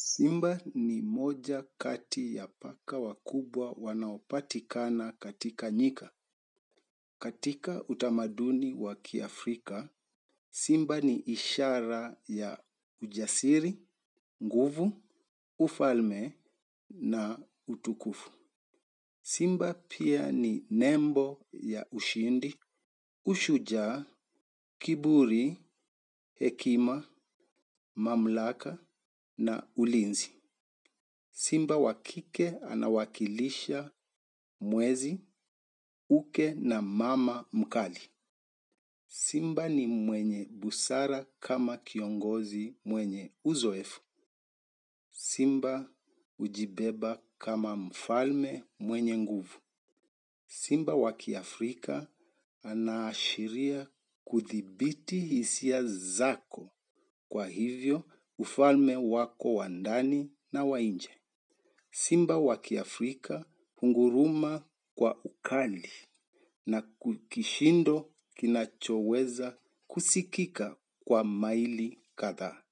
Simba ni moja kati ya paka wakubwa wanaopatikana katika nyika. Katika utamaduni wa kiafrika, simba ni ishara ya ujasiri, nguvu, ufalme na utukufu. Simba pia ni nembo ya ushindi, ushujaa, kiburi, hekima, mamlaka na ulinzi. Simba wa kike anawakilisha mwezi, uke na mama mkali. Simba ni mwenye busara kama kiongozi mwenye uzoefu. Simba hujibeba kama mfalme mwenye nguvu. Simba wa kiafrika anaashiria kuthibiti hisia zako. Kwa hivyo, ufalme wako wa ndani na wa nje. Simba wa kiafrika hunguruma kwa ukali na kishindo kinachoweza kusikika kwa maili kadhaa.